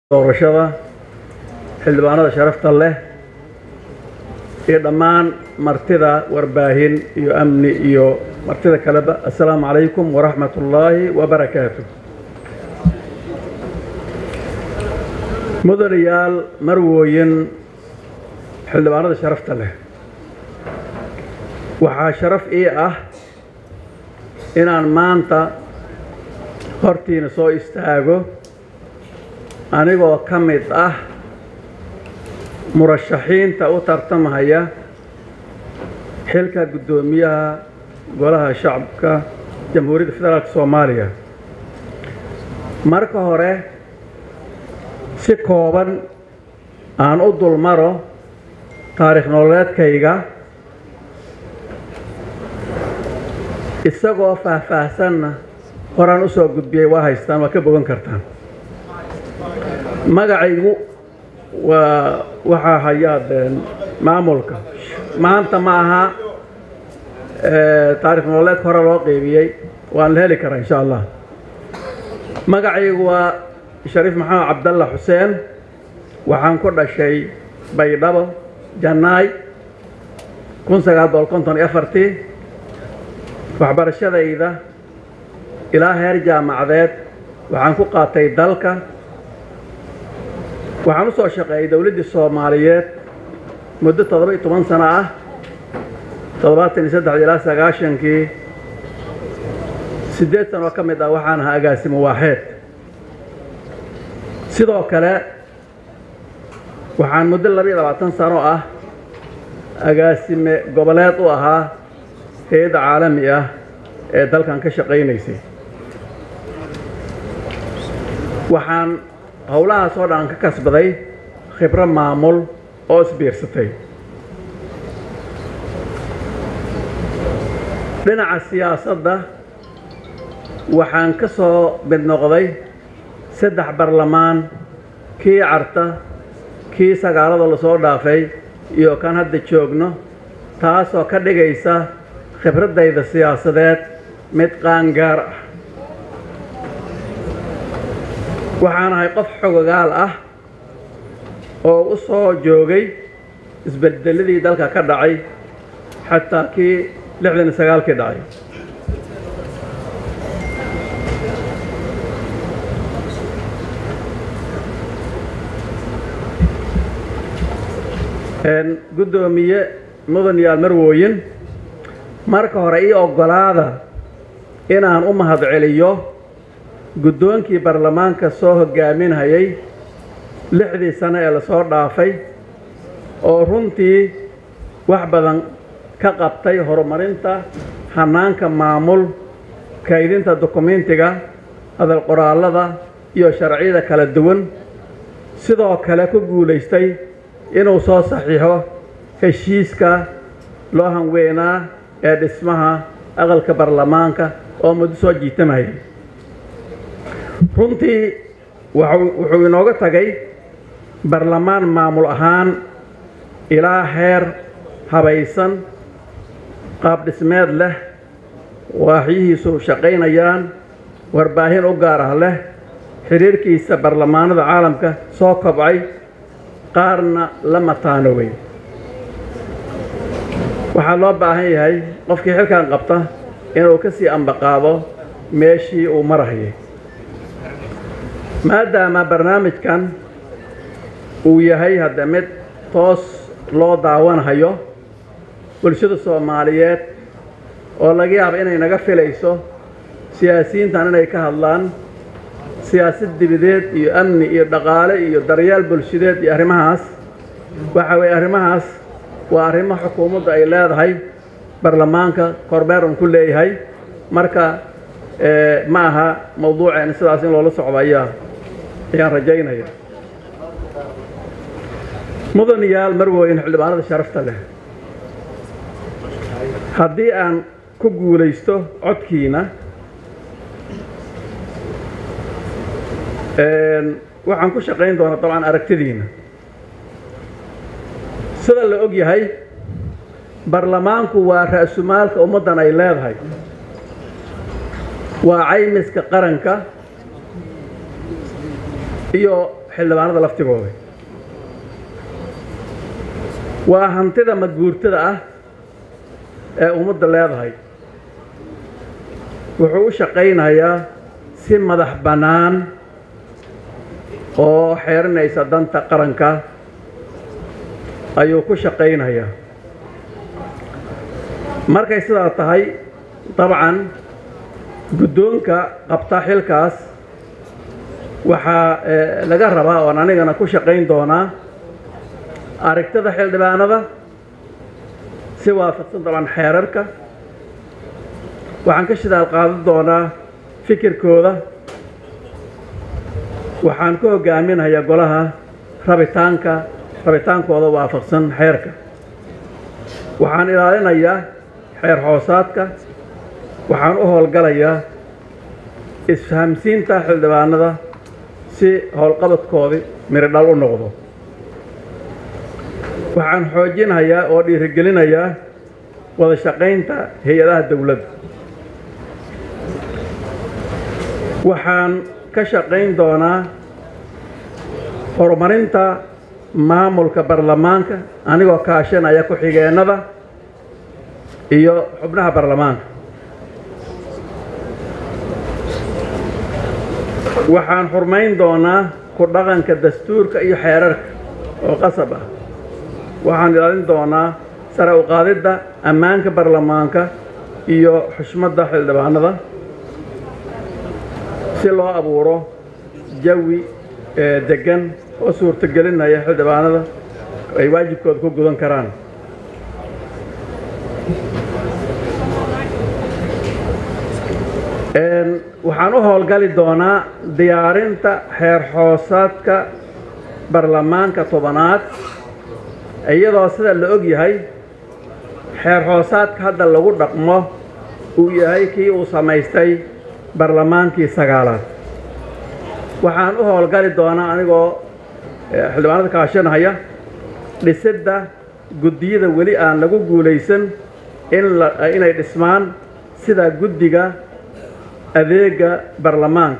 doorashada xildhibaanada sharafta leh iyo dhammaan martida warbaahin iyo amni iyo martida kaleba assalaamu calaykum waraxmat ullaahi wabarakaatu mudanayaal marwooyin xildhibaanada sharafta leh waxaa sharaf ii ah inaan maanta hortiina soo istaago anigoo ka mid ah murashaxiinta u tartamaya xilka guddoomiyaha golaha shacabka jamhuuriyadda federaalk soomaaliya marka hore si kooban aan u dulmaro taariikh nololeedkayga isagoo faahfaahsanna horaan u soo gudbiyey waa haystaan waa ka bogan kartaan magacaygu waa waxaa hayaad maamulka maanta ma aha taarikh nololeedka hore loo qeybiyey waan la heli karaa insha allah magacaygu waa shariif maxamed cabdalla xuseen waxaan ku dhashay baydhabo jannaay kun sagaal boqol konton iyo afartii waxbarashadayda ilaa heer jaamacadeed waxaan ku qaatay dalka waxaan u soo shaqeeyay dowladdii soomaaliyeed muddo toddoba iyo toban sano ah toddobaatan iyo saddex ilaa sagaashankii siddeed sanoo ka mid ah waxaan ahaa agaasimo waaxeed sidoo kale waxaan muddo laba iyo labaatan sano ah agaasime goboleed u ahaa hay-adda caalami ah ee dalkan ka shaqaynaysay waxaan howlahaas oo dhan ka kasbaday khibro maamul oo isbiirsatay dhinaca siyaasadda waxaan ka soo mid noqday saddex barlamaan kii carta kii sagaalada lasoo dhaafay iyo kan hadda joogno taasoo ka dhigaysa khibraddayda siyaasadeed mid qaangaar ah waxaan ahay qof xogogaal ah oo u soo joogay isbeddeladii dalka ka dhacay xataa kii lixdan iyo sagaalkii dhacay guddoomiye mudanayaal marwooyin marka hore ii oggolaada inaan u mahad celiyo guddoonkii baarlamaanka soo hoggaaminhayay lixdii sano ee lasoo dhaafay oo runtii wax badan ka qabtay horumarinta hannaanka maamul kaydinta dukumentiga hadal qoraallada iyo sharciyada kala duwan sidoo kale ku guulaystay inuu soo saxiixo heshiiska loo hanweynaa ee dhismaha aqalka baarlamaanka oo muddo soo jiitamayay runtii wuxuu inooga tagay baarlamaan maamul ahaan ilaa heer habaysan qaab dhismeed leh waaxyihiisu shaqaynayaan warbaahin u gaar ah leh xidhiirkiisa baarlamaanada caalamka soo kobcay qaarna la mataanowey waxaa loo baahan yahay qofkii xilkan qabta inuu ka sii ambaqaado meeshii uu marahayay maadaama barnaamijkan uu yahay hadda mid toos loo daawanhayo bulshada soomaaliyeed oo laga yaabo inay naga filayso siyaasiyiintan inay ka hadlaan siyaasad dibadeed iyo amni iyo dhaqaale iyo daryeel bulshadeed iyo arrimahaas waxa weeye arrimahaas waa arrimo xukuumaddu ay leedahay baarlamaanka korbeer un ku leeyahay marka ma aha mawduuceena sidaas in loola socdo ayaa ayaan rajaynaya mudanayaal marwooyin xildhibaanada sharafta leh haddii aan ku guulaysto codkiina waxaan ku shaqayn doonaa dabcan aragtidiina sida la og yahay baarlamaanku waa ra'sumaalka ummaddan ay leedahay waa caymiska qaranka iyo xildhibaanada laftigooda waa hantida madguurtada ah ee ummadda leedahay wuxuu u shaqaynayaa si madax bannaan oo xeerinaysa danta qaranka ayuu ku shaqaynayaa markay sidaa tahay dabcan guddoonka qabta xilkaas waxaa laga rabaa oon anigana ku shaqayn doonaa aragtida xildhibaanada si waafaqsan dabcan xeerarka waxaan ka shidaal qaadan doonaa fikirkooda waxaan ku hogaaminayaa golaha rabitaanka rabitaankooda waafaqsan xeerka waxaan ilaalinayaa xeer hoosaadka waxaan u howlgalayaa isfahamsiinta xildhibaanada si howlqabadkoodii miridhal u noqdo waxaan xoojinayaa oo dhiirigelinayaa wada shaqaynta hay-adaha dowladda waxaan ka shaqayn doonaa horumarinta maamulka baarlamaanka anigoo kaashanaya ku-xigeennada iyo xubnaha baarlamaanka waxaan xurmayn doonaa ku dhaqanka dastuurka iyo xeerarka oo qasab ah waxaan ilaalin doonaa sare u qaadidda ammaanka baarlamaanka iyo xushmadda xildhibaanada si loo abuuro jawi deggan oo suurtogelinaya xildhibaanada ay waajibkooda ku gudan karaan waxaan u howlgali doonaa diyaarinta xeer hoosaadka baarlamaanka tobanaad iyadoo sida la og yahay xeer hoosaadka hadda lagu dhaqmo uu yahay kii uu samaystay baarlamaankii sagaalaad waxaan u howlgali doonaa anigoo xildhibaanada kaashanahaya dhisidda guddiyada weli aan lagu guulaysan inay dhismaan sida guddiga adeega baarlamaanka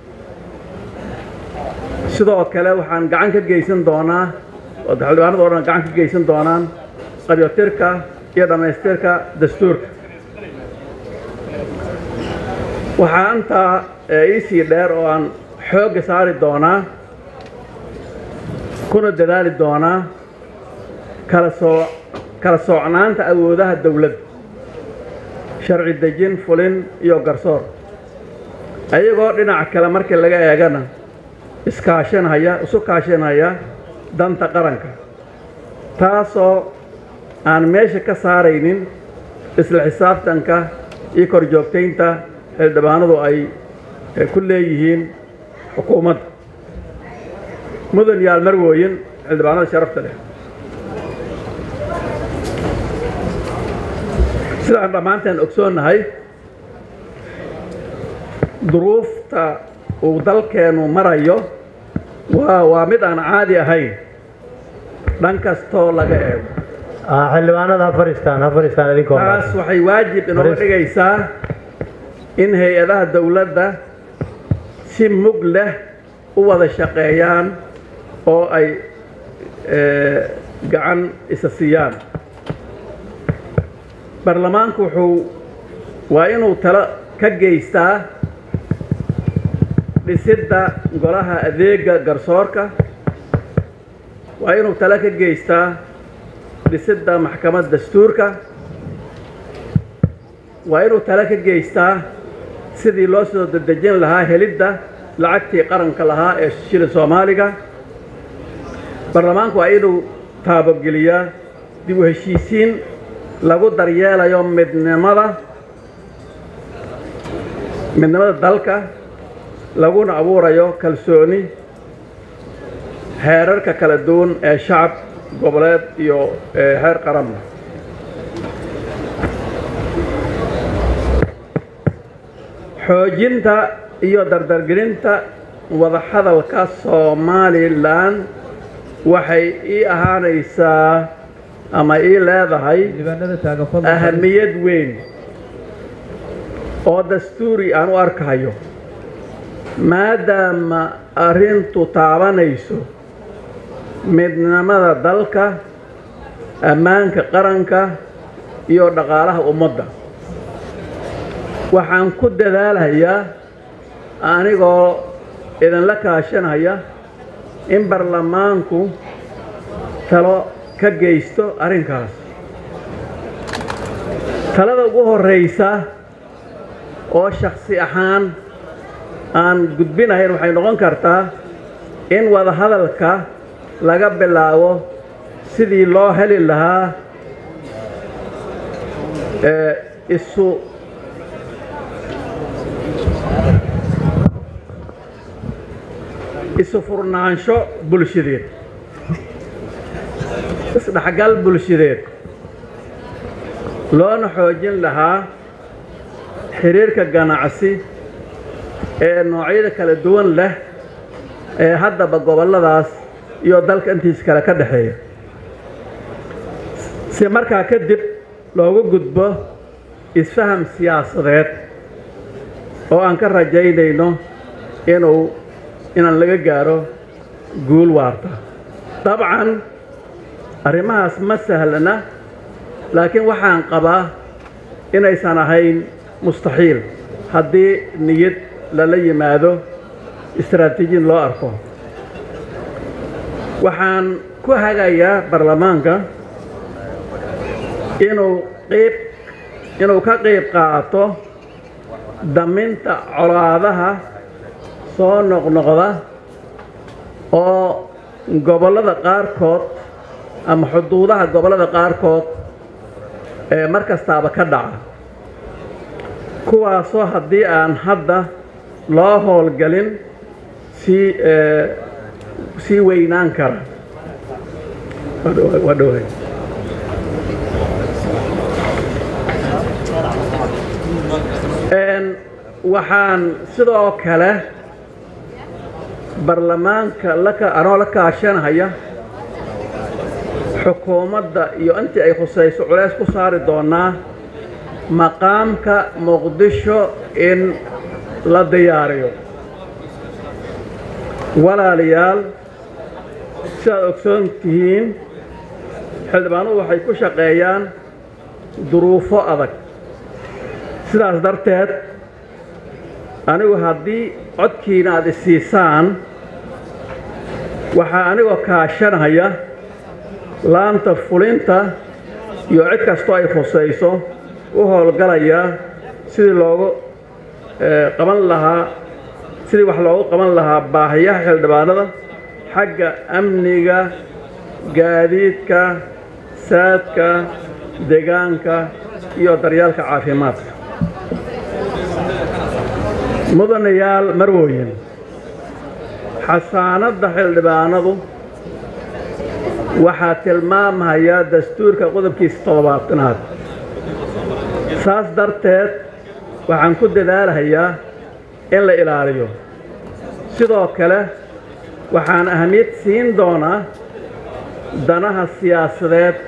sidoo kale waxaan gacan ka geysan doonaa oo xildhibaanada o dhan gacan ka geysan doonaan qabyotirka iyo dhammaystirka dastuurka waxaa intaa iisii dheer oo aan xoogga saari doonaa kuna dadaali doonaa kala soo kala soocnaanta awoodaha dowladda sharci dejin fulin iyo garsoor ayagoo dhinaca kale markii laga eegana iskaashanhaya isu kaashanhaya danta qaranka taasoo aan meesha ka saaraynin isla xisaabtanka iyo korjoogtaynta xildhibaanadu ay ku leeyihiin xukuumadda mudan yaal marwooyin xildhibaanada sharafta leh sidaan dhammaanteen ogsoonnahay duruufta uu dalkeennu marayo waa waa mid aan caadi ahayn dhan kastoo laga eego xildhibaanada ha fadhiistaan ha fadhiistaan idinkoo taas waxay waajib inooga dhigaysaa in hay-adaha dowladda si mug leh u wada shaqeeyaan oo ay gacan isa siiyaan baarlamaanku wuxuu waa inuu talo ka geystaa dhisidda golaha adeega garsoorka waa inuu talo ka geystaa dhisidda maxkamad dastuurka waa inuu talo ka geystaa sidii loo soo dedejin lahaa helidda lacagtii qaranka lahaa ee shilin soomaaliga baarlamaanku waa inuu taabogeliyaa dib u heshiisiin lagu daryeelayo midnimada midnimada dalka laguna abuurayo kalsooni heerarka kala duwan ee shacab goboleed iyo heer qaranba xoojinta iyo dardargelinta wadahadalka somalilan waxay ii ahaanaysaa ama ii leedahay ahamiyad weyn oo dastuuri aan u arkayo maadaama arrintu taabanayso midnimada dalka ammaanka qaranka iyo dhaqaalaha ummadda waxaan ku dadaalayaa anigoo idinla kaashanaya in baarlamaanku talo ka geysto arrinkaas talada ugu horraysa oo shakhsi ahaan aan gudbinahayn waxay noqon kartaa in wadahadalka laga bilaabo sidii loo heli lahaa isu isu furnaansho bulshadeed isdhexgal bulshadeed loona xoojin lahaa xiriirka ganacsi ee noocyada kala duwan leh ee haddaba gobolladaas iyo dalka intiis kale ka dhexeeya si markaa kadib loogu gudbo isfaham siyaasadeed oo aan ka rajaynayno inuu inaan laga gaaro guul waarta dabcan arrimahaas ma sahlana laakiin waxaan qabaa inaysan ahayn mustaxiil haddii niyad lala yimaado istaraatiijin loo arko waxaan ku hagayaa baarlamaanka inuu qayb inuu ka qayb qaato daminta colaadaha soo noqnoqda oo gobollada qaarkood ama xuduudaha gobollada qaarkood ee mar kastaaba ka dhaca kuwaasoo haddii aan hadda loo howlgelin sii sii weynaan kara waa dhowahay waxaan sidoo kale baarlamaanka anoo la kaashanhaya xukuumadda iyo intii ay khusayso culays ku saari doonaa maqaamka muqdisho in la diyaariyo walaalayaal sidaad ogsoon tihiin xildhibaanuhu waxay ku shaqeeyaan duruufo adag sidaas darteed anigu haddii codkiina aad isiisaan waxaa anigoo kaashanaya laanta fulinta iyo cid kastoo ay khusayso u howlgalaya sidii loogu qaban lahaa sidii wax loogu qaban lahaa baahiyaha xildhibaanada xagga amniga gaadiidka saadka deegaanka iyo daryaalka caafimaadka mudanayaal marwooyin xasaanadda xildhibaanadu waxaa tilmaamaya dastuurka qodobkiisa toddobaatanaad saas darteed waxaan ku dadaalahayaa in la ilaaliyo sidoo kale waxaan ahamiyad siin doonaa danaha siyaasadeed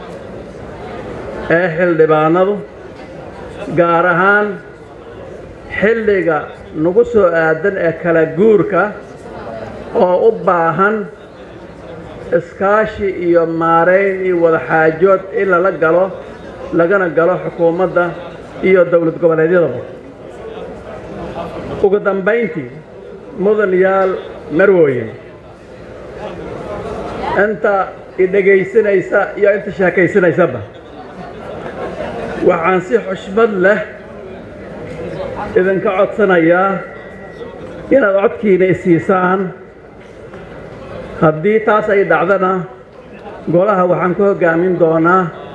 ee xildhibaanadu gaar ahaan xilliga nagu soo aadan ee kala guurka oo u baahan iskaashi iyo maarayn iyo wadaxaajood in lala galo lagana galo xukuumadda iyo dowlad goboleedyadaba ugu dambayntii mudanayaal marwooyin inta idhegaysanaysa iyo inta sheekaysanaysaba waxaan si xushmad leh idinka codsanayaa inaad codkiina isiisaan haddii taas ay dhacdana golaha waxaan ku hoggaamin doonaa